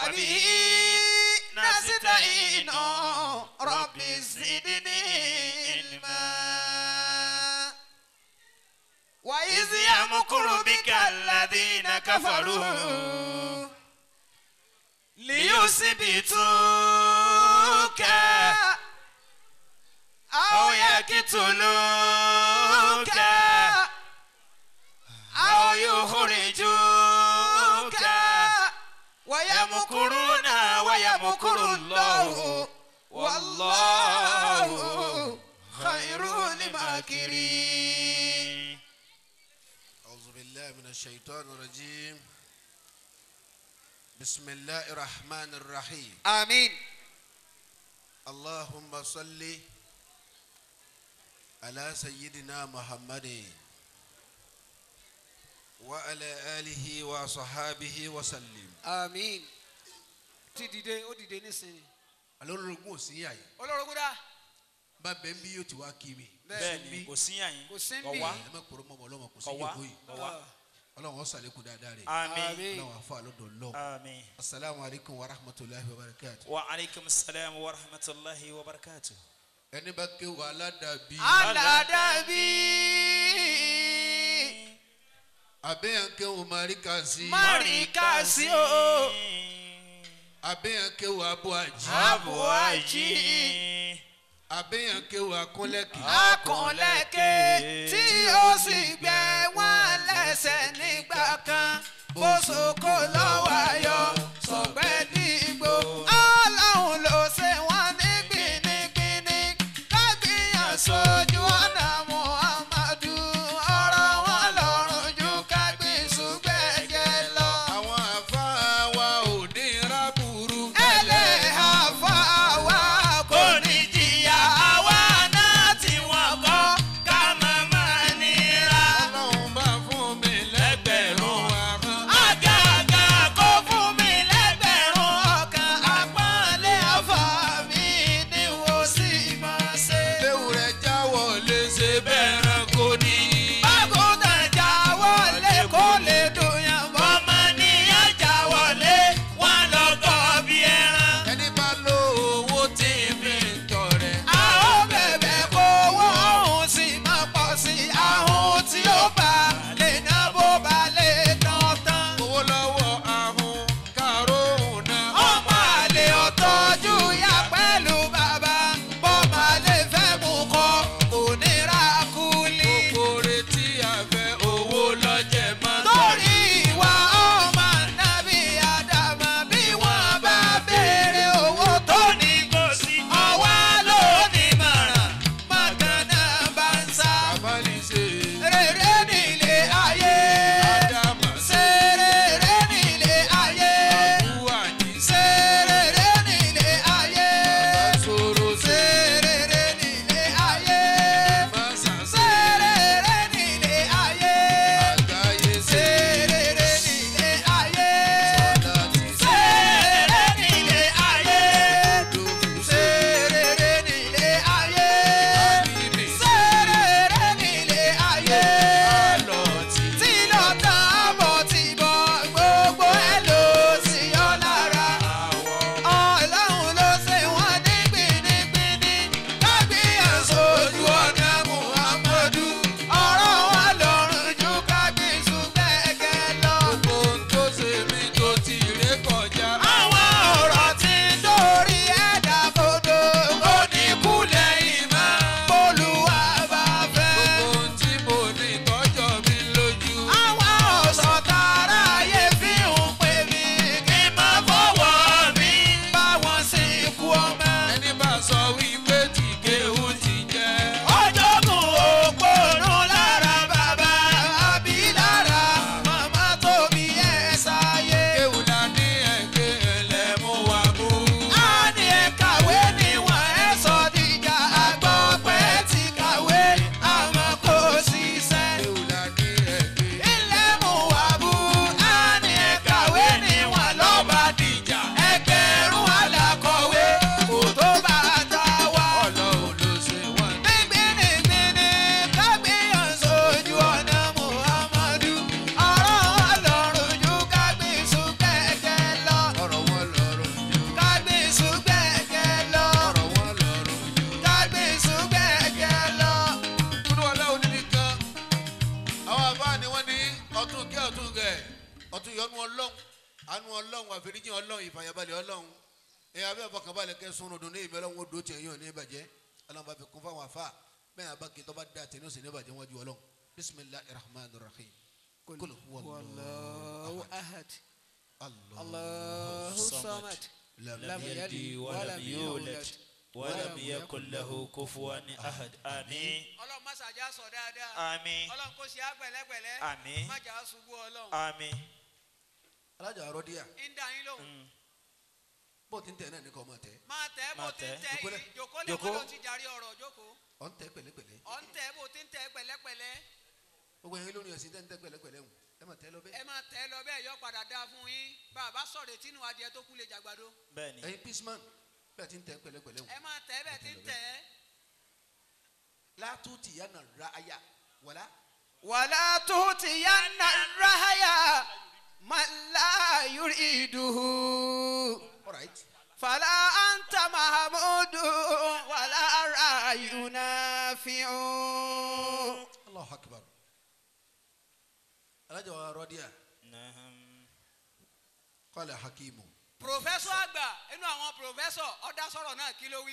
وبه نستعين رب زدني علما وإذ يمكر بك الذين كفروا ليثبتوك أو يقتلوك أو يخرجوك ويمكرون ويمكر الله والله خير الماكرين أعوذ بالله من الشيطان الرجيم بسم الله الرحمن الرحيم آمين اللهم صل على سيدنا محمد وعلى آله وصحابه وسلم آمين ti dìde ó dìde nísìnyí. alórogún ò sí àyè olórogún dá. bá bẹ́ẹ̀ bí yóò ti wá kí mi bẹ́ẹ̀ni kò sí yàn yín kò sí kò bí. wá ẹ má kúrò mọ́ ọlọ́mọ kò sí kò wá yòókù yìí kò wá ọlọ́run ọ̀sàlẹ̀kùn dáadáa rẹ̀ àmín Àmín. ọlọ́run àfa àlọ́dọ̀ lọ. àmín. asalaamu alaykum wa rahmatulahi wa barakatu. wa aleykum salaam wa rahmatulahi wa barakatu. ẹni bá ké wa aládàbí aládàbí. abẹ́yàn ké wa marikasi Marikasi o. abẹ́yàn ké wa abuaji Abuaji. abẹ́yàn ké wa akúnlẹ̀kì akọ̀lẹ́kẹ̀ tí ó sì gbẹ wọ́n lẹ́sẹ̀ nígbà kan bó soko lọ́wọ́ ayọ̀ sọ̀gbẹ́ dìgbò ọlọ́run ló ṣe wọ́n ní gbinigbini kágbìyàn sójú ọ̀nà muhammadu ọ̀rọ̀ wọn lọ́rùn ju kágbìn ṣùgbẹ́jẹ lọ. àwọn àfa wa ò ní rábùrú ẹlẹ́hà fáwa kò ní jìyà àwa náà tí wọ́n kọ́ ká má má nira. ọlọ́run bá fún mi lẹ́gbẹ̀rún ahọ́n àgàgà kó fún mi ọtún yọnu ọlọ́run anu ọlọ́run àfẹnijì ọlọ́run ìfàyàbalẹ̀ ọlọ́run ẹ abẹ́ ọ̀fọ̀kànbalẹ̀ kẹ́ sunu dùn ní ìbẹ̀rẹ̀ wọn dò tiẹ̀ yóò ní ìbàjẹ́ ọlọ́run bá fi kún fáwọn afa bẹ́ẹ̀ abá kí tọ́ba da tẹ̀ ní òsì ní ìbàjẹ́ wọn ju ọlọ́run bisimilahi rahman rahim kul huwa Allahu ahad allah Allahu samad لم لم يلد يلد ولم ولم يولد يولد ولم يكن له كفوا أحد آمين ọlọ́run má ṣàjà sọ dáadáa آمين ọlọ́run kò ṣe àgbẹ̀lẹ́gbẹ̀lẹ́ Àmín. má jà á ṣubú ọlọ́run آمين alájà arọ́díyà ń dà yín lóhùn Mm. bó ti ń tẹ̀ náà ní kò máa tẹ̀ máa tẹ́ bó Máa ti ń tẹ̀. tẹ́ Jókòó lẹ̀. yìí jòkó lè Jókòó. kó ló ti jàre ọ̀rọ̀ jókòó ọ̀ ń tẹ̀ pẹ̀lẹ́pẹ̀lẹ́ ọ̀ ń tẹ́ bó ti ń tẹ́ pẹ̀lẹ́pẹ̀lẹ́ gbogbo yẹn lórí ẹ̀sìn tẹ́ ń tẹ̀ pẹ̀lẹ́pẹ̀lẹ́ hùn ẹ máa tẹ́ lọ ẹ bẹ́ẹ̀ máa tẹ́ lọ bẹ́ẹ̀ yọ padà dáa fún yín bàbá sọ̀rọ̀ tínú adìẹ tó kú lè jàgbàdo بني ẹ̀yin pisman bẹ́ẹ̀ ti ń tẹ̀ pẹ̀lẹ́pẹ̀lẹ́ hùn ẹ máa tẹ́ bẹ́ẹ̀ ti ń tẹ́ látúntì yánà ra aya wàlá wàlá tó ti yá nà ráyà man la yuriduhu alright fàlà anta mahamudu wàlá rayuna fi'u. allahu akbar alájà wa arọ́díyà نعم kọ́lẹ̀ hakimu pòfẹ́sọ̀ àgbà inú àwọn pòfẹ́sọ̀ ọ̀dà sọ̀rọ̀ náà kí ló wí.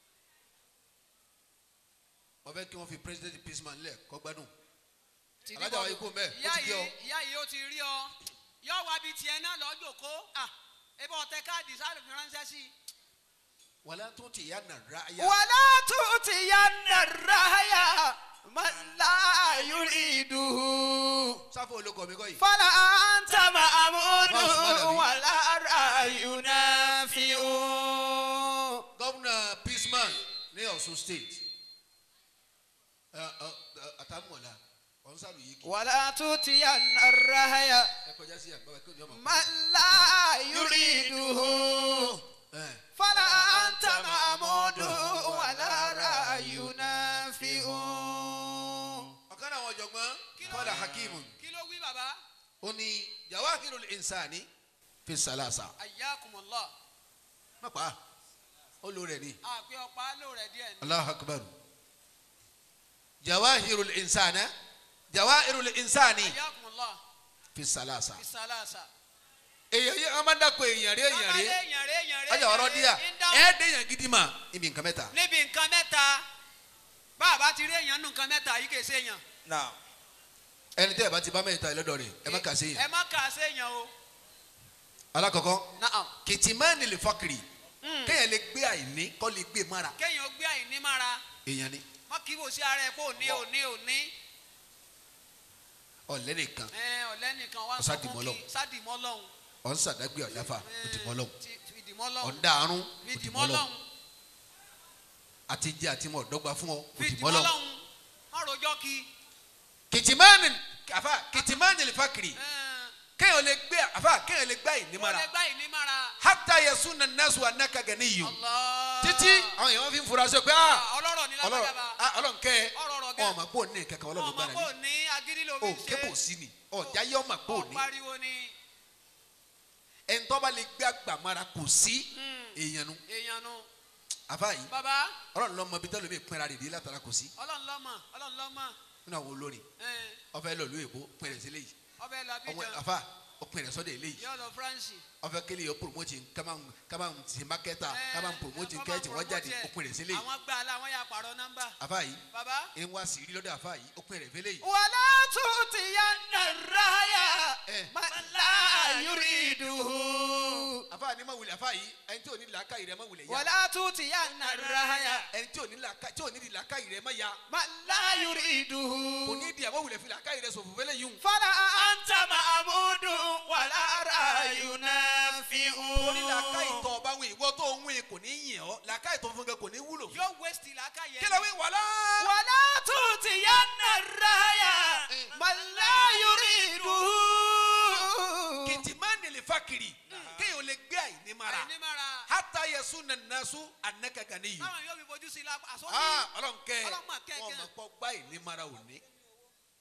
wọ́n fẹ́ kí wọ́n fi president pisman lẹ̀ kọ́ gbádùn Ti Alájà wa bọ́ọ̀lù. ikú mbẹ́, ó ìyá ti gé ọ. yìí ìyá yìí ó ti rí ọ yọ wá bíi tiẹ̀ náà lọ́jọ́ kó à ebi ọ̀tẹ káàdì sáré fi ránṣẹ́ sí i. wàlá túntì yánà ra aya wàlá tó ti yá nàráyà man la yuriduhu. sáfù olóko mi kọ́ yìí fọlá anta mahamudu Báwo sì má dàbí? wàlá rayuna fi'u. gọ́vùnà pisman ní ọ̀ṣun state ẹ, ẹ, ẹ, àtàmúọ̀lá ọ̀nsálù yìí kì wàlá tó ti yá nàráyà. ẹ kọjá sí àgbà kí ọjọ́ mọ̀ من لا يريده ẹ فلا أنت معمود ولا رأي نافع ọ̀kan náà àwọn ọ̀jọ̀gbọ́n kọ́lá hakimu kí ló wí bàbá ó ní jawahiru insani fi salasa ayakum allah mọ̀pá ó lò rẹ̀ ní àpè ọ̀pá lò rẹ̀ díẹ̀ ni. allahu akbar jawahiru insana jawahiru insani ayakum allah fi salasa bisalasa. èyàn yìí ọmọ dàpọ̀ èyàn rí èyàn rí èèyàn rẹ̀ èèyàn rẹ̀ ọjà ọ̀rọ̀ díà ń dáhùn. ẹ̀ dẹ̀yàn gidi mà ibi nǹkan mẹ́ta níbi nǹkan mẹ́ta bàbá ti rí èèyàn nù nǹkan mẹ́ta yìí kì í ṣe èèyàn. نعم ẹni tẹ́ ẹ bá ti bá mẹ́ta ẹ lọ́dọ̀ rẹ̀ ẹ má kà sí ẹ yẹn má kà á ṣe èèyàn o. alákọ̀ọ́kọ́ naam kìtìmánì lè fọkìrì kéèyàn lè gbé àìní kọ́ lè gbé mára kéèyàn gbé àìní mára èèyàn ni má kí bò sí ara ẹ kó ní òní òní. ọ̀lẹ́ nìkan ẹ ọ̀lẹ́ nìkan wá sọ Ọ̀sádìmọ́ fún lọ́hùn. kí sádìmọ́ lọ́hùn. ọ̀n sàdágbé ọ̀dáfà òdìmọ́ lọ́hùn ti fìdìmọ́ lọ́hùn. ọ̀ndà àrùn fìdìmọ́ òdìmọ́ lọ́hùn lọ́hùn. àti jẹ́ àti mọ̀ ọ̀dọ́gba fún ọ òdìmọ́ fìdìmọ́ lọ́hùn lọ́hùn. má rojọ́ kí. kìtìmánì àfà kìtìmánì lè fọkìrì ẹ, kéèyàn lè gbé àfà kéèyàn lè gbé àìní ó mára lè gbá ìní mára. hátà yẹsùn nà nẹ́sù anákàgẹ́ níyì Allah. títí àwọn èèyàn fi ń fura sí pé ah Ah, ọlọ́rọ̀ ní ọlọ́run lágbàdàbà. ah, ọlọ́run kẹ́ ẹ ọ̀rọ̀ ọ̀rọ̀ gẹ́. ọmọ pò ní kankan ọlọ́run ọmọ gbára kò ní ní agídí ló o fi ṣe. kébò sí ni ọjà yẹ ọmọ pò Ó ní pariwo ni. ẹni tó bá lè gbé àgbàmọ́ra kò sí èèyàn nu èèyàn nu. àfa yìí bàbá ọlọ́run lọ́mọ bí tẹ́lẹ̀ mi pinra rèé látara kò sí ọlọ́run lọ́mọ ọlọ́run lọ́mọ. nínú àwọn olórin ẹ, ọfẹ lọ lóye bó pinrẹ sí léyìí ọbẹ̀ lọ ọmọ Abidjan. àfa ó pinrẹ sọdẹ léyìí yóò lọ France. ọfẹ kele yọ promote kama kama ti makẹta Ẹ, kama promote ọkọ̀ kẹẹtì máa wọn jáde promote ó ẹ̀. pinrẹ sí léyìí àwọn gbà á la àwọn yà pààrọ̀ nọ́mbà. àfa yìí bàbá. ń wá sí rí lọ́dọ̀ àfa yìí ó pinrẹ fẹ́ léyìí wàlá tuuti yanna raya Eh. mala yuriduhu. àfa ni ma wulẹ̀ àfa yìí ẹni tí ò ní làákà yìí rẹ ma wulẹ̀ ya wàlá tuuti yanna raya ẹni tí ò ní làákà tí ò ní làákà yìí rẹ ma ya mala kò yuriduhu. ní di àmọ́ wulẹ̀ fi làákà yìí rẹ sọ̀fọ̀ fẹ́lẹ́ yìí fala anta ma'budu wala rayuna fi'u. torí làákà yìí tọ́ ọba wìn ìwọ tó ń wìn kò ní yìn ọ́ làákà yìí tó fún kẹ kò ní wúlò fún yóò waste làákà yẹn. kí ló wí wàlá. wàlá tuuti yanna raya mala yuriduhu. kìtìmánì lè fa kiri kéèyàn lè gbé àìní mara àìní mara. hata yasu nanasu anaka gani yu táwọn yóò fi fojú sí i la àsọ́bí. aa ọlọ́nkẹ́ Ọlọ́run mà kẹ́ wọn kẹ́. ma kọ́ gbá àìní mara òní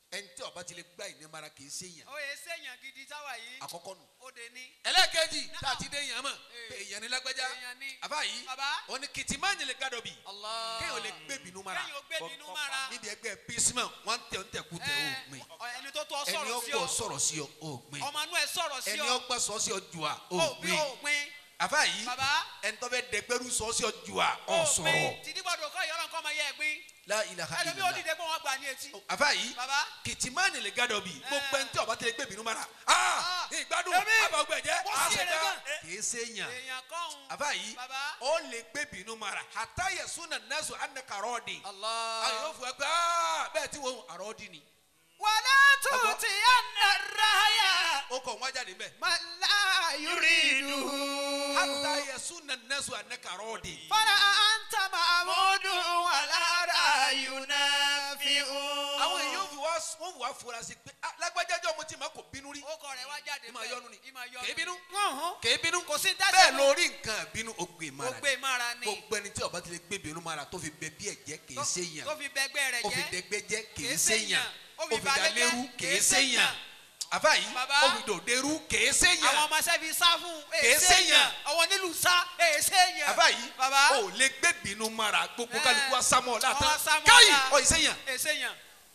ẹni tí ọba ti lè gbá ìnímara kì í ṣe yàn ó yẹ sẹ́yìn gidi táwa yìí àkọ́kọ́ nù. ó de ní. ẹlẹ́ẹ̀kejì tá a ti dé yàn mọ̀ pé èèyàn ní lágbájá Èèyàn ni. àbá yìí Bàbá. ó ní kìtìmá yẹn lè gádọ̀ bì Allah. kéèyàn lè gbé bínú mara kéèyàn ó gbé bínú mára. níbi ẹgbẹ́ bísímà wọ́n tẹ̀ ń tẹ̀kú tẹ̀ ó gbìn Ẹ, ẹni tó tó ẹni sọ̀rọ̀ sí ọgbọ́ ọ sọ̀rọ̀ sí ọ ó gbìn ọmọ inú ẹ sọ̀rọ̀ sí ẹni ọ ọgbà sọ sí ọ jù à ó ó bí gbìn ó gbin àbá yìí Bàbá. ẹni tó fẹ́ dẹgbẹ́rú sọ sí ọ jù à ó ọ gbin sọ̀rọ̀ tìdí gbọdọ̀ kọ́ ìyọ́nà kọ́ ọmọ yẹ gbin la ilaha ẹlòmí ó illallah dìde pé wọ́n gbà ní etí. àbá yìí Bàbá. kìtìmá yẹn lè gádọ̀ bì Ẹ. gbogbo ẹni tí ọba ti lè gbé bínú mara ah Ah. ìgbádùn Èmi. àbọ̀gbẹ̀jẹ̀ Mo sí èrè gan. kì í ṣe yàn èèyàn kọ́hún. àbá yìí Bàbá. ó lè gbé bínú mara àtàyè súnà nẹ́sù ànàkàrọ́ọ̀dì àwọn Allah. yóò fún ẹ pé "Ah, bẹ́ẹ̀ tí wọ́n àrọ́ọ̀dì ni wàlá tuuti anna raya ó kọ̀ wọ́n jáde bẹ́ẹ̀ mala yuridu. àtàyè súnà nẹ́sù ànàkàrọ́ọ̀dì fara anta mahmudu wàlára yunafiu. àwọn èèyàn fi wá wọ́n fi wá fura sí pé "Ah, lágbájájọ́ mo ti máa kò bínú rí ó kọ rẹ̀ wá jáde ìmọ̀ yọnu ni ìmọ̀ yọnu. kèé bínú Ọ̀hún. kèé bínú Kò sí dáṣẹ́ bẹ́ẹ̀ mọ́. lórí nǹkan bínú ó gbé ó mara gbé mára ni. gbogbo ẹni tí ọba ti lè gbé bínú mara tó fi bẹ bí ẹ̀jẹ̀ kì í ṣe yàn tó fi bẹgbẹ́ rẹ̀ ó fi jẹ́. dẹgbẹ́ jẹ́ kì í Kìí ṣe ṣèyàn. yàn Ó ó fi fi balẹ̀ jẹ́, dalérú kì í kìí ṣe yàn ṣèyàn. àbá yìí Bàbá. ó fi dòdèrú kì í ṣe àwọn yàn ọmọ sẹ́fi sá fún Kìí ṣèyàn. àwọn nílùú sá èyí ṣèyàn. àbá yìí bàbá ó lè gbé bínú mara gbogbo Ẹ. kálukú wa sámọ látàn Wọ́n sá mọ́ káyì ọ̀la. ó ṣe yàn èyí ṣèyàn.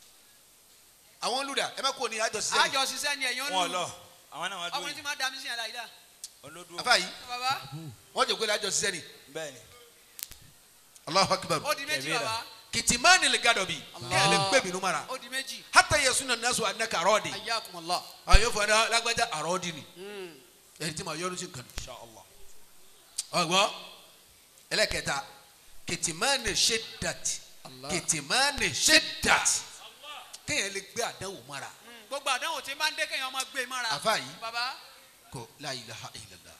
àwọn olùdà ẹ má kó ní àjọ sísẹ àjọ ṣiṣẹ́ ni ẹ̀yàn wọn lù. lọ àwọn náà wọn dúró ọkùnrin tí yìí máa dami sí yàrá yìí dá. olódùn àbá yìí bàbá wọn jẹ kó ní àjọ sísẹ ni bẹ́ẹ̀ ni Allahu Akbar ó di méjì Kẹ̀mí rà. bàbá. kìtìmánì lè gàdọ̀ bí kí ẹ lè gbé bínú mara ó di méjì. hátà yẹ súnà nasu anaka arọ́ọ̀dì ayyakumullah. àwọn yóò fọ ẹni lágbájá arọ́ọ̀dì ni ẹni tí ma yọnu sí nǹkan insha allah ọgbọ ẹlẹ́kẹta kìtìmánì ṣẹdàt kìtìmánì ṣẹdàt kéèyàn lè gbé àdánwò mara Mm, gbogbo àdánwò tí máa ń dé kéèyàn máa gbé mára. àfa yìí bàbá kò la ilaha illallah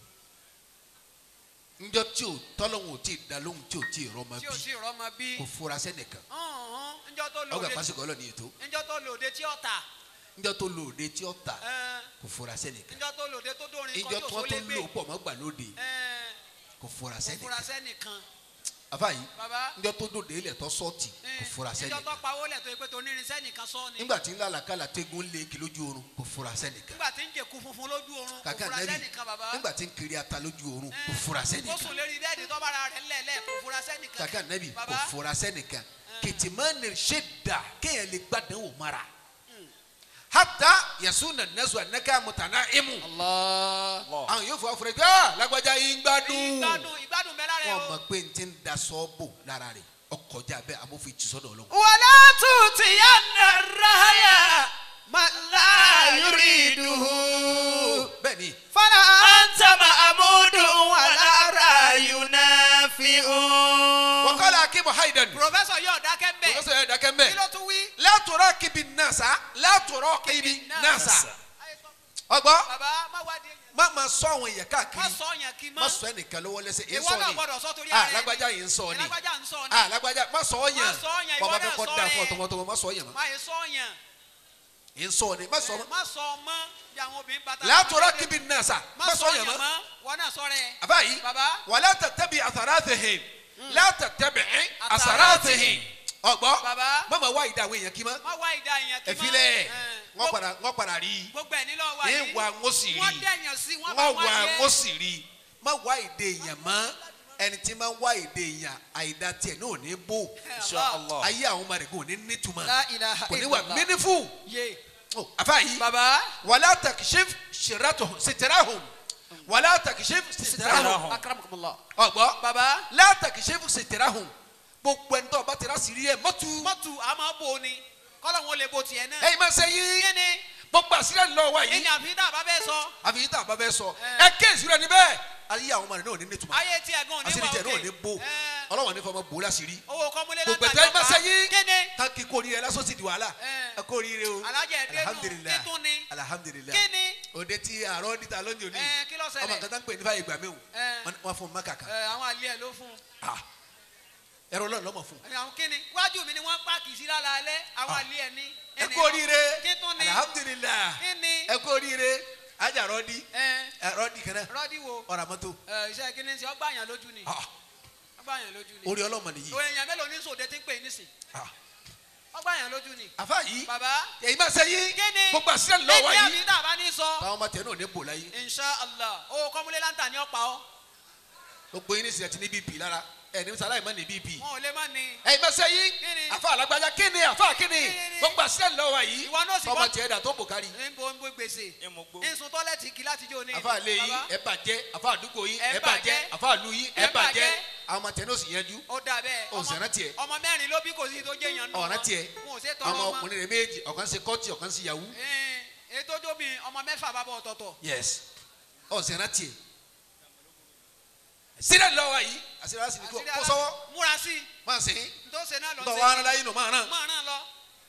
njọ tí o tọ́lọ́hún ò tí ì da lóhùn tí o tí ì rọ́ọ̀mà tí o bí sì rọ́mọ bí. kò fura sẹ́nìkan ọ̀hún njọ́ tó ọgbà lòdì pásíkò ọlọ́ni ètò njọ́ tó lòdì tí ó ta. njọ tó lòdì tí o ta Ẹn, kò fura sẹ́nìkan njọ́ tó lòdì tó dórin njọ kọjú tí wọ́n òṣòlé tó gbé. lò pọ̀ mọ́ gbà lóde Ẹn, kò fura kò fura sẹ́nìkan sẹ́nìkan. àfa yìí bàbá njọ tó dòde ilẹ̀ tó sọ́ọ̀tì kò fura njọ́ tó sẹ́nìkan pawó lẹ̀ tó yẹ pé tó nírin sẹ́nìkan sọ́ ni. nígbà tí ńlá làkàlà tẹ́gun lé kí lójú oorun kò fura sẹ́nìkan nígbà tí ń jẹ̀kú funfun lójú oorun kò kàkà fura nẹ́bí sẹ́nìkan bàbá. nígbà tí ń kiri ata lójú oorun kò Ẹn, fura ó sẹ́nìkan sùn lérí bẹ́ẹ̀dì tó bára rẹ̀ ńlẹ̀ẹ́lẹ̀ kò fura sẹ́nìkan. kàkà nẹ́bí kò bàbá fura sẹ́nìkan kìtìmánì ṣe dà kéèyàn lè gbàdánwò mara hata yasuna nasu anaka mutana imu Allah. allah àwọn yóò fọ afurẹ gbé ah lágbájá yín gbádùn ìgbádùn ìgbádùn bẹ́ẹ̀ lára wọn ẹ̀ o. mọ pé n ti ń da sọ́ọ̀bù lára rẹ̀ ọkọjá bẹ́ẹ̀ amófin jù sọ́dọ̀ ọlọ́run. wàlá tuuti yanna rahaya mala yuriduhu. bẹ́ẹ̀ ni fara anta mahmudu walara yunafiu. wakala akimu haidan professor yóò dákẹ́ mbẹ́. professor yẹn dakẹ́ mbẹ́ kí ló tún wí. látọ̀rọ̀ kibi nasa látọ̀rọ̀ kibi nasa ọgbọ́ baba má wádìí èèyàn. má ma sọ àwọn èèyàn má káàkiri sọ yàn kí má mọ́. sọ ẹnìkan lọ́wọ́ lẹ́sẹ̀ èyí ìwọ sọ náà ni gbọ́dọ̀ sọ torí ah ara ẹni. lágbájá yìí ń sọ ni lágbájá ń sọ ni. ah lágbájá má sọ ọ yàn Má sọ yàn, bọ́ba ìwọ fẹ́ náà kọ́ sọ da rẹ̀. fún ọ tọmọtọmọ má sọ yàn mọ́ má yẹ sọ yàn. èyí sọ ni má sọ mọ́ má sọ mọ́ bí àwọn obìnrin bàtà. látọ̀rọ̀ kibi nasa má má sọ yàn mọ́ wọn náà sọ rẹ̀. abayi baba wàlá tẹ̀tẹ̀bi àtàràtìhìn látẹ̀tẹ̀bi Àtàràtìhìn. àtàràtìhìn ọgbọ́ baba mama wá ìdá àwọn èèyàn kí mọ́ má wá ìdá èèyàn kí mọ́. ẹ̀fílẹ̀ Ẹn. wọ́n padà wọ́n padà rí i gbogbo ẹ̀ nílò wa ní wà wọ́n sì rí wọ́n i dẹ̀yàn sí wọ́n bá wọ́n wà wá wọ́n sì rí i má wá ìdè èèyàn mọ́ ẹni tí máa ń wá ìdè èèyàn àìdá tiẹ̀ náà ò ní bò insha allah ayé àwọn ọmọ rẹ̀ kò ní nítumọ̀ La ilaha kò ní wà illallah. meaningful ye àfáàyí baba wàlá takishif sitirahum wàlá takishif sitirahum Sitirahum. akramakumullah ọgbọ́ baba látàkìṣẹ́fù sitirahum gbogbo ẹni tó bá tẹ̀ra sí rí ẹ mọ́tú mọ́tù a máa bò ni kọ́lọ̀ wọn lè bo tiẹ̀ náà ẹ̀yin máa ṣe yín kí ni gbogbo àṣírí ẹ̀ lọ́wọ́ yìí ìyàn fi dá bá bẹ́ẹ̀ sọ àfi yìí tá a bá bẹ́ẹ̀ sọ Ẹ. ẹ kéèsì rẹ níbẹ̀ ayé àwọn ọmọ rẹ náà ní nítumọ̀ ayé tí ẹ̀gbọ́n ní àṣírí wà tiẹ̀ náà ní bò Ẹ. ọlọ́wọ́n ní fọmọ bò láṣìírí owó kọ́múlé gbogbo ẹ̀tọ́ ẹ̀ máa ṣe yín kí ni ká kí kó oríire lásán sì di wàhálà Ẹ. ẹ kó oríire o alájẹ ẹdẹnu alhamdulilayi títún ni alhamdulilayi kí ni òde tí àárọ̀ níta lónìí òní Ẹ, kí ló ṣẹlẹ̀? ọmọ nǹkan tá ń pè ní fàyè gbà mí o Ẹ. wọ́n fún un má kàkà ẹ, àwọn àlẹ́ ẹ̀ ló fún un Ah. ẹ̀rọ ọlọ́run lọ́mọ fún un Ẹ, àwọn kí ni wájú mi ni wọ́n pààkì sí lára alẹ́ àwọn àlẹ́ ẹ̀ ní ẹ ẹni kú oríire kí tún ni alhamdulilayi kí ni ẹ kú oríire ajá rọ́ọ̀dì ẹ rọ́ọ̀dì kan náà rọ́ọ̀dì wo ọ̀rọ̀ àmọ́tò ẹ, iṣẹ́ kí ni ṣe ọgbà yàn lójú ni Ah, ọgbà yàn lójú ni orí ọlọ́mọ nìyí òun èèyàn mélòó ní sòde tí ń pè é nísìn Ah, ọgbà yẹn lójú ni. àfa yìí bàbá èyí máa ṣe yín kíni gbogbo àṣírí lọ́wọ́ ẹni àbí yìí tá a bá ní sọ. táwọn ọmọ tẹ náà ní bò láyé insha allah owó kọ́múlé láǹtà ni ó pa ọ́. gbogbo yín ní sinẹ ti ní bp lára ẹ ní sàlàyé má ní bp wọn ò lè má ní. èyí máa ṣe yín Kíni? àfa alágbájá kíni àfa kíni Kíni? gbogbo àṣírí lọ́wọ́ yìí Ìwọ náà sì ọmọ bọ́- tiẹ̀ dà tó bò kárí ń bo ń bo gbèsè. ìmùgbó ìsun tọ́lẹ̀tì kí láti jó ní. àfa lé yín Bàbá, ẹ bàjẹ́ àfa àdúgbò yín Ẹ ẹ bàjẹ́ bàjẹ́. àfa àlù yín ẹ Ẹ bàjẹ́ bàjẹ́. àwọn ọmọ tẹ náà sì yanjú ó dà bẹ́ẹ̀. Ó sì rántí ẹ̀. ọmọ mẹ́rin ló bí kò sí tó jẹ́ yan nù. ọ̀ràn tiẹ̀ wọn ò ṣe tọrọ ọmọ ọmọ. ọkùnrin rẹ méjì ọ̀kan ṣe kọ́ọ̀tì ọ̀kan ṣe yahoo Ẹn, ètò tóbi ọmọ mẹ́fà bá bọ̀ ọ̀tọ̀ọ̀tọ̀. yes ọ̀sẹ̀ rántí ẹ̀ sílẹ̀ lọ́wọ́ yìí àṣírí àṣírí kó Àṣírí kó ara- sọ́wọ́ múra sí i máa sìn ín tó ṣe náà lọ tọ́ wa ara yín nù máa ràn máa ràn lọ.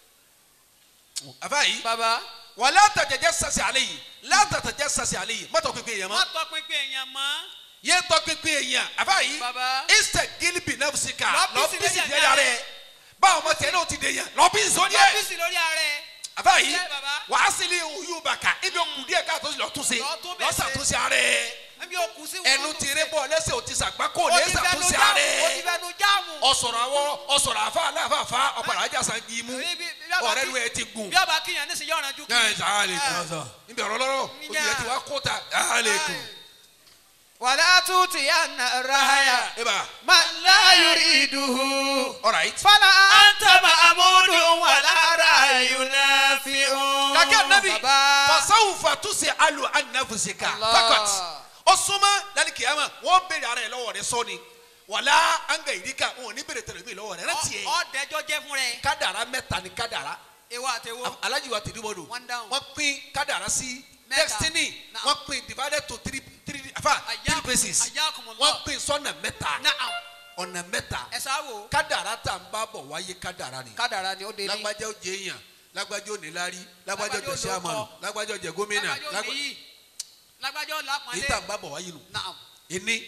àfa yìí bàbá wà látàjẹjẹ sase àlẹ yìí látàjẹjẹ sase àlẹ yìí mọ́tò pínpín èèyàn má mọ́ tọ́ pínpín èèyàn mọ́. yé tọ́ pínpín èèyàn àfa yìí bàbá ìsẹ̀ gílíbì náà fi ká Lọ lọ bísí bísí lórí ìdílé rẹ báwo ma tẹ̀ náà ti dè yàn lọ bísí sóní ẹ̀ lọ́fíìsì lórí ààrẹ. àfa yìí Ṣé bàbá? wàá sílẹ̀ òyìnbó bàkà ibi òkú díẹ̀ káàtó lọ tún ṣe Lọ tún bẹ̀ lọ ṣe. ṣàtúnṣe ààrẹ ẹbí òkú sí wọn. ẹnu ti rẹ bọ lẹ́sẹ̀ o ti sàgbákò o lẹ ti fẹnu ṣàtúnṣe jáàmù ààrẹ o ti fẹnu jáàmù. ọsọrọ awọ ọsọrọ afa aláfààfà ọpàdà ajá san kì í mú Bí- bí- bí ọba ọ̀rẹ́ kí- nu ẹ ti gùn. bí ọba kíyàn nísìnyí ọ̀ràn ju ẹ sàá lè Ẹ. kún níbi ọ̀rọ̀ lọ́rọ̀ ojú Ǹjẹ́- rẹ ti wá kó ta sàá lè kún. wàlá tuuti yà nà rahaya. ẹ bá man la yuriduhu. all right. fala anta ma'amudun wala rayunafi'un. kàkẹ́ nabi Baba. fasawu fatusi alu anafusika Allah. fakat ọsùnmọ́ lálẹ́ kìyàmà wọ́n béèrè ara yẹn lọ́wọ́ rẹ sọ́ni wàlá anga ìdíkà wọn ò ní béèrè tẹ̀lé mi lọ́wọ́ rẹ rẹ tiẹ̀ ọ̀dẹ́jọ́ jẹ́ fún rẹ. kádàrá mẹ́ta ni kádàrá ewa àtẹwò. alájí wa tìdí bọ́dọ̀ One down. wọ́n pín kádàrá sí Mẹ́ta. destiny Naam. wọ́n pín divided to three three afa three Ayakum- places ayakumullah. wọ́n pín sọ́nà mẹ́ta naam ọ̀nà mẹ́ta ẹ̀sà wo. kádàrá tá n bá bọ̀ wáyé kádàrá ni kádàrá ni ó dé ní. lágbájá ó jẹ èèyàn lágbájá ó níláárí lágbájá ó jẹ Lágbájá ó sẹ́àmọ̀nù lóko. lágbájá ó jẹ gómìnà lágbájọ́ lágbá- nìyí lágbájọ́ làpọ̀nlé. èyí tá n bá bọ̀ wáyé nù naam ẹni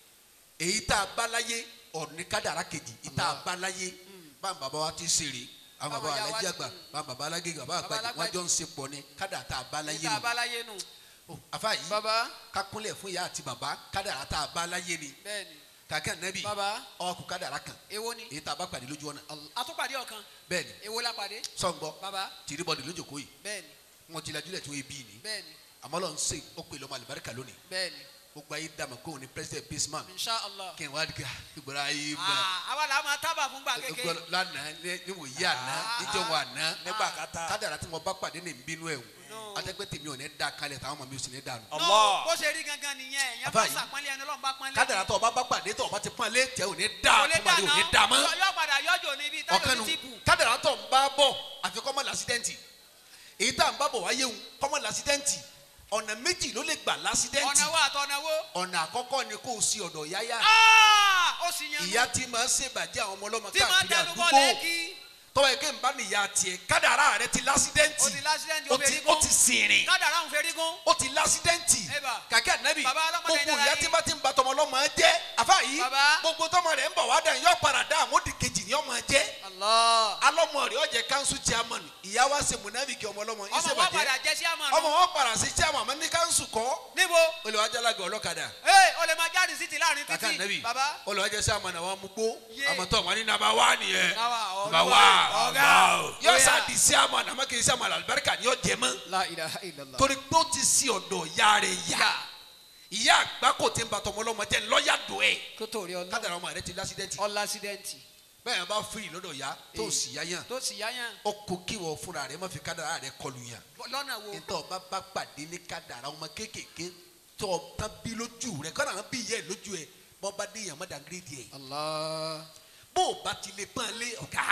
èyí tá a bá láyé ọ̀ní kádàrá kejì èyí tá a bá láyé báwọn bàbá wa ti ṣeré àwọn bàbá Báwọn ìyá wa alájí ti- àgbà báwọn bàbá alágége bàbá Bàbá àgbàjì wọn Alágbàjì. jọ ń ṣe pọ̀ ní kádàrá tá a bá láyé níta nù abáláyé nù. Ó, àfa yìí baba kakunlẹ̀ fún ìyá àti bàbá kádàrá tá a bá láyé ni bẹ́ẹ̀ni kàkẹ́ nẹ́bí baba ọkùn kádàrá kan èwo ni. èyí tá a bá pàdé lójú ọ̀nà atúpàdé ọ̀kan bẹ́ẹ̀ ni èwo la pàdé. sọ̀ngbọ́ baba tìrìbọ̀dì lójókòó yìí bẹ́ẹ̀ni wọn ti lajúlẹ̀ tí wọ́n bí ni bẹ́ẹ̀ni àmọ́ lọ́n ṣe ó pè lọ́mọ àlùbáríkà lónìí bẹ́ẹ̀ni gbogbo ayé dàmọ́ kóun ní president baseman insha allah. kí n wá dìgbà ìgbọ́ra ayé mọ́ Ah, àwa la máa tábà fún gbà kékeré. gbọ́dọ̀ lánàá ní ní wò yí àná Ah. níjọ́ wọ àná nígbà kata. kádàrá tí mo bá pàdé ní nbínú ẹ̀ No. wò àtẹ́gbẹ́ tèmi ò ní da kalẹ̀ táwọn ọmọ mi ò sì ní dànù. No, Allah. bó ṣe rí gangan nìyẹn yẹn Àfáà bá yìí. sàpọ́nlé ẹni ọlọ́run bá pọ́nlé. kádàrá tó o bá bá pàdé tó o bá ti pọ́n lé tẹ́ ò ní da kò lè tó o bá ò ní da dà mọ́ náà yọ padà yọjọ níbi táyọ̀ ọ̀kanu ní tìbù. kádàrá tó ń bá bọ̀ àfikọ́ mọ́ lásídẹ́ǹtì èyí tá à ń bá bọ̀ wáyé wù kọ́mọ́ lásídẹ́ǹtì ọ̀nà méjì ló lè gbà lásídẹ́ǹtì ọ̀nà wo àtọ̀nà wo. ọ̀nà àkọ́kọ́ ni kó o sí ọ̀dọ̀ yáyá Ah, ó sì yan ìyá tí máa ń ṣèbàjẹ́ àwọn ọmọ ọlọ́mọ tí máa káàkiri tẹnu bọ́ àdúgbò lẹ́kì. tọ́wọ́ ẹ̀ kí n bá nìyá tiẹ̀ kádàrá rẹ ti lásídẹ́ǹtì ó ti lásìdẹ́ntì ó ó ti fẹ́rí ó gún. ti sìnrìn kádàrá òun fẹ́rí gún. ó ti lásídẹ́ǹtì Eba. kàkẹ́ ànábì Baba ọlọ́mọdé gbogbo dára ìyá yín. tí bá ti ń ba tọmọ ọlọ́mọ jẹ́ àfa yìí Baba. gbogbo tọmọ rẹ̀ ń bọ̀ wá dàn yọ padà dá àmódì kejì ni ọmọ jẹ́ Allah. alọ́mọ rẹ̀ ọ̀jẹ̀ kanṣu chairman ìyá wa ṣe munafiki ọmọ ọlọ́mọ yìí ṣe ọmọ wọn padà bàjẹ́ jẹ́ sí àmọ́ ọmọ nù. wọn padà sí chairman àmọ́ ní kanṣu kọ́ níbo. olùwàjálàgà ọlọ́kadà ee o lè máa jáde sí ti láàrin kàkà títì. ànábì baba. olùwàjẹ́ chairman àwọn amúgbó Yé. àmọ́tọ́ wọn ní nàbà wá nìyẹn Nàbà nàbà ọ̀gá. wá Ọ̀gá. yọ Bóyá. sá di chairman àmọ́ kì í chairman alibarika ni yọ jẹ mọ́ la ilaha illallah. torí pé ó ti sí ọ̀dọ̀ ìyá rẹ̀ yá ìyá àgbà kò tí ń bàtọ̀ ọmọlọ́mọ jẹ́ lọ́ọ̀yà dùn ẹ̀ kó tó rí ọlọ́run. kádàrà ọmọ rẹ ti lásídẹ́ǹtì ọlá accident. bẹ́ẹ̀ yẹn bá fìrì lọ́dọ̀ ya tó sì yá yàn tó sì yáyàn. ó kó kí wọ́n fúnra rẹ̀ má fi kádàrà rẹ̀ kọlu yàn lọ́nà wo. nítorí ọba bá pàdé ní kádàrà ọmọ kéékèèké tó o tán bí lójú rẹ̀ kọ́nà àwọn bí ìyá ẹ̀ lójú ẹ̀ bọ́ bá dé yàn má dàgírèdì ẹ̀ Allah. bó o bá ti lè pọ́n lé ọ̀gá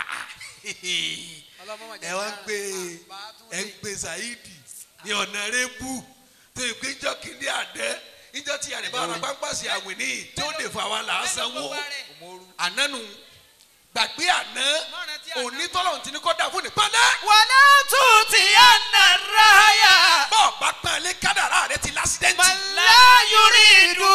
ọlọ́mọ ẹ wá ń gbé ẹ ń gbé Saidi ní ọ̀nà rẹ̀ bú tó ìpé ìjọ kìíní àdẹ́ ìjọ tí yàrá ìbára pápásì àwìn ní tí ó lè fà wá là á sanwó ànánu gbàgbé àná onítọ́lọ́hún ti ní kọ́ da fún ní pálẹ́. wàlá tuuti anna rahaya. bọ́ọ̀ bá pọ́n lé kádàrá rẹ ti lásídẹ́ǹtì. la yuridu.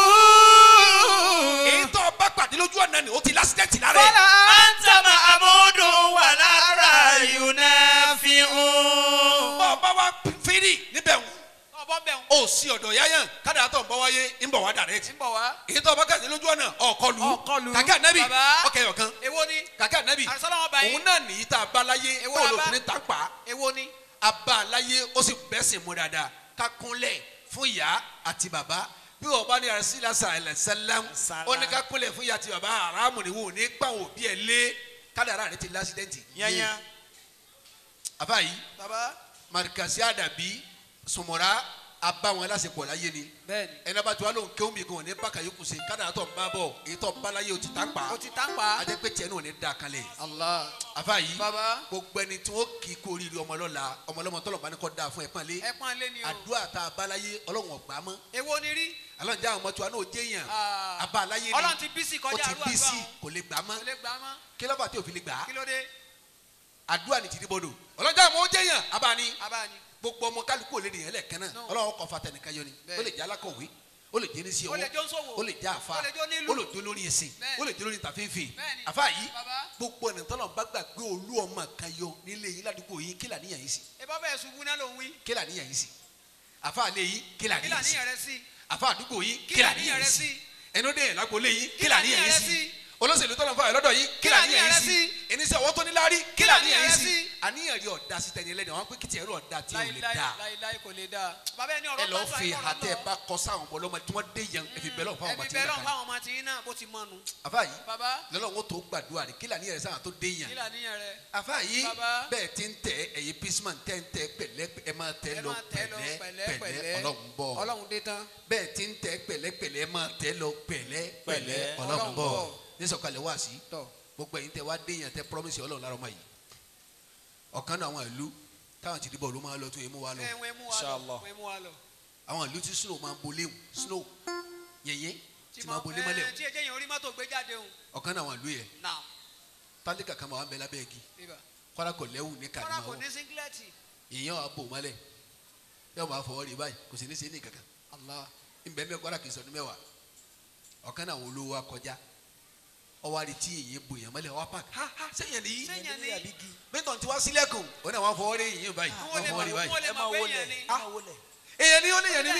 èyí tó o bá pàdé lójú ọ̀nà ni o ti lásídẹ́ǹtì lára ẹ̀. anta ma'amudun wala rayunafi'un. bọ́ọ̀ bá wá fírì níbẹ̀ wù ọbọ̀ bẹ̀ ń. ó sì ọ̀dọ̀ yáyàn kádà tó ń bọ̀ wáyé ń bọ̀ wá direct ń bọ̀ wá. èyí tó bá kàdé lójú ọ̀nà ọ̀kọlù Ọ̀kọlù. kàkà nẹ́bì Bàbá. ọkẹ́ ọ̀kan èwo ni. kàkà nẹ́bì àrísọ́lá wọn bá yín. òun náà nìyí tá a bá láyé Èwo tó la lò bá? fún ní tàǹpà èwo ni. a bá láyé ó sì bẹ́sìn mú dáadáa ká kúnlẹ̀ fún ìyá àti bàbá bí wọn bá ní àrísílẹ̀ sàlẹ̀ sẹ́lẹ̀m Sàlá. ó ní ká kúnlẹ̀ fún ìyá àti bàbá aráàmù ni wọn ò ní gbà wọn òbí ẹ̀ lé kádàrá rẹ ti lásìdẹ́ǹtì yányá àbá yìí baba. marikasi àdàbí sùmọ̀rá abá wọn lásìkò láyé ni bẹ́ẹ̀ni. ẹni bá tó wà lóhùn kéwùn mi gan ní bákà yókù sí kádàrá tó ń bá bọ̀ èyí tó ń bá láyé o ti tán pa o ti tán pa. ajẹ́ pé tiẹ̀ náà ò ní da kalẹ̀ allah. àfa yìí baba. gbogbo ẹni tí wọ́n kì í kó oríire ọmọ lọ́la ọmọ ọlọ́mọ tọ́lọ̀ bá ní kọ́ da fún ẹ pọ́nlé ẹ pọ́n lé ni o. àdúrà tá a bá láyé ọlọ́run ọ̀gbá mọ́ èwo ni rí. alọ́run jẹ́ àwọn ọmọ tí wa náà jẹ́ yàn Ah. abá láyé ni ọlọ́run ti bísí ó kọjá ti àdúrà bí sí gbọ́n. kò lè gbà mọ́ kò lè gbà mọ́. kí lọ́ba tí òfin lè gbà á kí ló dé. àdúrà ni tìdí bọ́dọ̀ ọlọ́run jẹ́ àwọn ọmọ jẹ́ yàn abá ni abáni. gbogbo ọmọ kálukú ò lè nìyẹn lẹ́ẹ̀kan náà No. ọlọ́run kọ́ fata nìkan yọ ni Bẹ́ẹ̀. ó lè jẹ́ alákọ̀wé ó lè jẹ́ ní sí Ó lè ọwọ́ jẹ́ oníṣòwò. ó lè jẹ́ àfa Ó lè jẹ́ onílù. ó lè jẹ́ olórí ẹ̀sìn Bẹ́ẹ̀. ó lè jẹ́ olórí tàfífì Bẹ́ẹ̀ni. àfa yìí Baba. gbogbo ẹni tọ́lọ̀ bá gbà pé olú ọmọ kan yọ nílé yín ládùúgbò yín kí làníyàn yín sí ẹ bá bẹ̀rẹ̀ ṣubú náà ló ń wí. kí làníyàn yín sí àfa àlẹ́ yín kí kí làníyàn sí làníyàn rẹ sí. àfa àdúgbò yín Kí kí làníyàn làníyàn rẹ yín sí sí? ẹni ó dé yẹn lágbo lé yín kí Kí làníyàn làníyàn yín rẹ sí sí? olóṣèlú tọ́lọ̀ fún àyọ̀ lọ́dọ̀ yín kí Kí làníyàn làníyàn yín rẹ sí sí? ẹni sẹ́ ọwọ́ tó ní láárí kí Kí làníyàn yín làníyàn rẹ sí sí? àníyàn rí ọ̀dà sí tẹ̀yìn lẹ́nu àwọn pé kìtì ẹ̀rọ ọ̀dà tí ò lè láíláí dáa láíláí kò lè dáa. bàbá ẹni ọ̀rọ̀ ẹ lọ pásá fi ìkọ̀rọ̀ àtẹ lọ. bá kọ sáwọn ọmọ ọlọmọ tí wọn dé yan ẹ fi bẹlẹ fún àwọn ọmọ ẹbí tí bẹ́ẹ̀ wọn lọ́n kàn fáwọn ọmọ tí yín náà bó ti mọ́nu. àfa yìí bàbá lọ́lọ́run ó tó gbàdúrà rẹ̀ kí làníyàn rẹ̀ sáwọn tó dé yan kí làníyàn rẹ. àfa yìí Bàbá. bẹ́ẹ̀ ti ń tẹ ẹ̀yin pisman tẹ́ ń tẹ pẹ̀lẹ́ ẹ máa tẹ ẹ lọ máa tẹ́ lọ pẹ̀lẹ́ pẹ̀lẹ́ ọlọ́run bọ̀ ọlọ́run dé tán. bẹ́ẹ̀ ti ń tẹ pẹ̀lẹ́pẹ̀lẹ́ ẹ máa tẹ lọ pẹ̀lẹ́ pẹ̀lẹ́ Pẹ̀lẹ́, ọlọ́run Ọlọ́run bọ̀ bọ̀. nísọ̀kalẹ̀ wá sí tọ gbogbo ẹ̀yin tẹ wá dé yan tẹ promise ọlọ́run lára ọmọ yìí ọ̀kan náà àwọn ìlú táwọn ti dìbò ló máa lọ tó yẹ mú wa lọ ẹ wọ́n mú wa lọ Inshallah. wọ́n mú wa lọ. àwọn ìlú tí snow máa ń bolé snow yẹ̀yẹ́ tí máa bolé mọ́lẹ̀ ẹ, tí ẹ jẹ́ yẹn orí mọ́tò gbé jáde òun. ọ̀kan náà àwọn ìlú yẹn náà tálíkà kan máa wà ń bẹ lábẹ́ igi bíbá. kọ́lá kò lẹ́wù ní kọ́ra kò kàdímáwò ní síngilẹ́tì. èèyàn wà bò mọ́lẹ̀ yóò máa fọwọ́ rí báyìí kò sì ní sí ní kankan allah nbẹ́nbẹ́ kọ́lá kì í sọdún mẹ́wàá ọ̀kan náà àwọn olówó wa kọjá ọwọ́ àrí tí èèyàn bò yàn mọ́lẹ̀ ọwọ́ pàk ha ha sẹ́yìn ni Sẹ́yìn ni. mẹ́tọ̀ tí wá sílẹ̀kùn ó náà wọ́n fọwọ́ rí èèyàn báyìí wọ́n wọ́n lè fọwọ́ rí mọ̀ báyìí wọ́n lè ẹ máa mọ̀ pé wọlé yẹn ni. ẹ máa wọlé. èèyàn ni ó lè yàn ní mí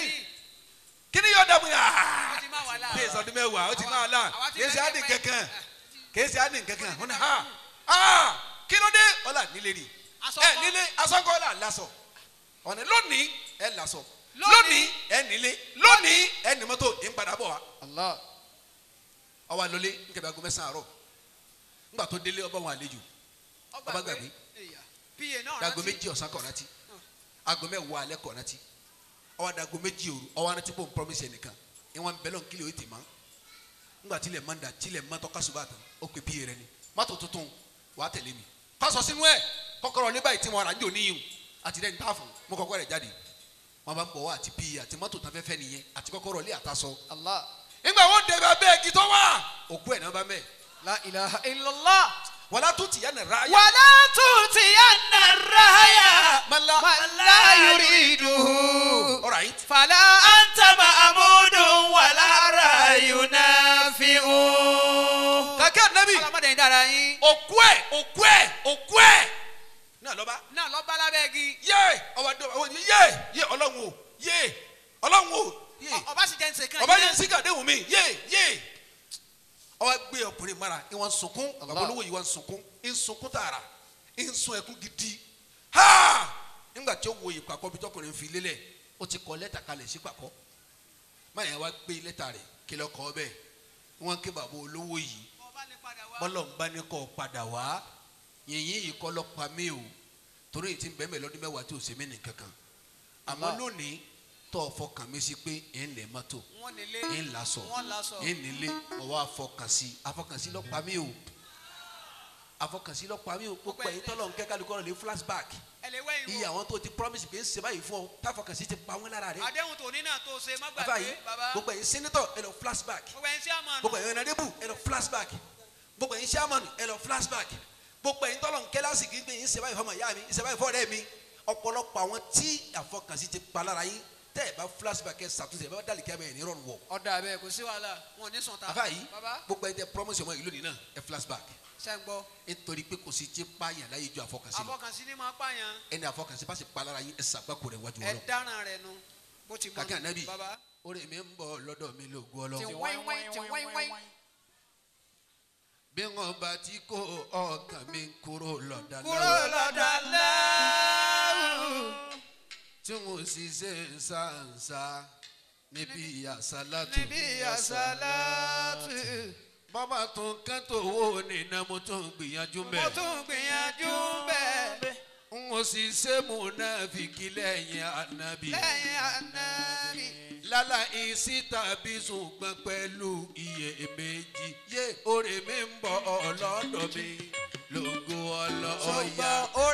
kí ni yóò dàbò yà ó ti máa wà láàárọ̀. bí ìsọdún mẹ́wàá ó ti máa là àwa ti kì í ṣe bẹ́ẹ̀ àdì pẹ́. kankan kì í ṣe àdì kankan ó ní ha ha kí ló dé ọ̀là nílé rí Aṣọ ẹ kọ́. nílé asọ́kọ́ là lásọ ọ̀nà lónìí ẹ lásọ Lónìí. lónìí ẹ nílé lónìí ẹ ní mọ́tò ń padà bọ̀ wá allah ọwọ́ àlọ́lé nkẹ́bẹ́ aago mẹ́sàn-án àárọ̀ ńgbà tó délé ọba wọn àlejò Ọba gbàgbé. Èyà. pa náà dago rántí. méjì ọ̀sán kọ̀ rántí aago mẹ́wàá alẹ́ kọ̀ rántí ọwọ́ dago méjì òru ọwọ́ rántí bò ń promise ẹnìkan ìwọ̀n bẹ́lọ̀ nkílì ó ti mọ́ ńgbà tilẹ̀ mọ́ da tilẹ̀ mọ́ tọ́ kásùbà tán ó pe píye rẹ ni mọ́tò tuntun wàá tẹ̀lé mi kásọ̀ sínú ẹ̀ kọ́kọ́rọ́ ní báyìí tí mo rà ń jò níyìn àti dẹ́ni tá a fún mo kọ́kọ́ rẹ̀ jáde wọn bá ń bọ̀ wá àti píye àti mọ́tò tán fẹ́fẹ́ nìyẹn àti kọ́kọ́rọ́ lé àtàsọ allah nígbà wọn dẹ̀bẹ̀ abẹ́ igi tó wà òkú ẹ̀ náà bá mẹ́ la ilaha illallah. wàlá tó tìyà nà ráyà wàlá tutiyanna raya. mọ́lá man la yuriduhu. alright fala anta ma'amudun wala rayunafi'un. kàkẹ́ ànábì ọlọmọdé yín dára yín. òkú ẹ̀ òkú ẹ̀ òkú ẹ̀ náà lọ́ba náà lọ bá lábẹ́ igi. yé ọba dé ọba ní yé yé ọlọ́run o yé ọlọ́run o yé Ọ- ọba sì jẹ́ nsè kan. ọba yẹn síkà déhùn mi yé yé ọba gbé ọkùnrin mara ń wọn sunkún Allah. babolówó yìí wọn sunkún ń sunkún tààrà ń sun ẹkún gidi ha nígbà tí ó wo ìpàkọ́ bí tọkùnrin fi lélẹ̀ ó ti kọ lẹ́tà kalẹ̀ sí pàkọ́ máyà wá gbé lẹ́tà rẹ̀ kí lọ́ kọ́ bẹ́ẹ̀ wọ́n ké bàbá olówó yìí ọba lè padà wá. bọ́lọ̀ ń bá ní kọ́ padà wá yìnyín yìí kọ́ lọ pa mí o torí èyí ti ń bẹ́ẹ̀ mẹ́ lọ́dún mẹ́wàá tí ò sèmi nì kankan àmọ́ Allah. lónìí tó o fọkàn mi sí pé ẹ̀ ń lẹ̀ mọ́tò wọ́n nílé. ẹ̀ ń lasọ wọ́n lasọ. ẹ̀ ń nílé ọwọ́ afọkànsí afọkànsí lọ pa mí o afọkànsí lọ pa mí o gbogbo ẹ̀yin tọ́lọ̀ ń kẹ́ kálukọ́ lè flashback ẹ lè wẹ́yìn iye wò. àwọn tó ti promise pé ń ṣe báyìí fún ọ táfọkànsí ti pa wọ́n lára rẹ̀ àdéhùn tòní náà tó ṣe má bàbá yìí gbàgbé bàbá. gbogbo ẹ̀yin senator ẹ lọ flashback gbogbo ẹni tí a máa nù. gbogbo ẹ̀yin ọ̀nàdébù ẹ lọ flashback gbogbo ẹ̀yin sàmọ̀nù ẹ lọ flashback gbogbo ẹ̀yin tọ́lọ̀ ń kẹ́lá sì kí n gbé yín ṣe báyìí fọmọ ìyá mi ṣe báyìí fọ́ọ̀rẹ́ mi ọ̀pọ̀lọpọ̀ àwọn tí àfọkànsí ti pa lára yín tẹ́ ẹ bá flashback ẹ ṣàtúnṣe ẹ bá dàlí kí ẹ bá yẹn ní rọrùn wọ̀ ọ̀dà bẹ́ẹ̀ kò sí wàhálà wọn ò ní sùn ta. àfa yìí bàbá gbogbo ẹ̀yin tẹ promise ọmọ ìlú nìyí náà ẹ flashback ṣe ń gbọ́. nítorí pé kò sí tí pààyàn láyé ju àfọkànsí lọ àfọkànsí ni máa pààyàn. ẹni àfọkànsí bá sì pa lára yín ẹ ṣàgbákò rẹ̀ wájú ẹ Ọlọ́run dáràn rẹ̀ nu. bó ti mọ kàkẹ́ ànábì baba orí mi ń bọ̀ lọ́dọ̀ mi lògùn ti ọlọ́run wáyé wáyé ti wáyé wáyé. bí wọn bá ti kó ọkàn mi kúrò lọ́dà kúrò lọ́dọ̀ lẹ́rù. tí mo sì ṣe ń sáǹsá níbi àsálàtù níbi àṣàlátù. bàbá tó ń kán tó wó nínú mo tó ń gbìyànjú mo mẹ́ tún gbìyànjú bẹ́ẹ̀ n ò sì ṣe múnáfìkì lẹ́yìn ànábì lẹ́yìn ànábì. lálà ìsí tàbí ṣùgbọ́n pẹ̀lú iyèméjì yé orí mi ń bọ̀ ọlọ́dọ̀ mi lógo ọlọ́ọ̀yà ṣùgbọ́n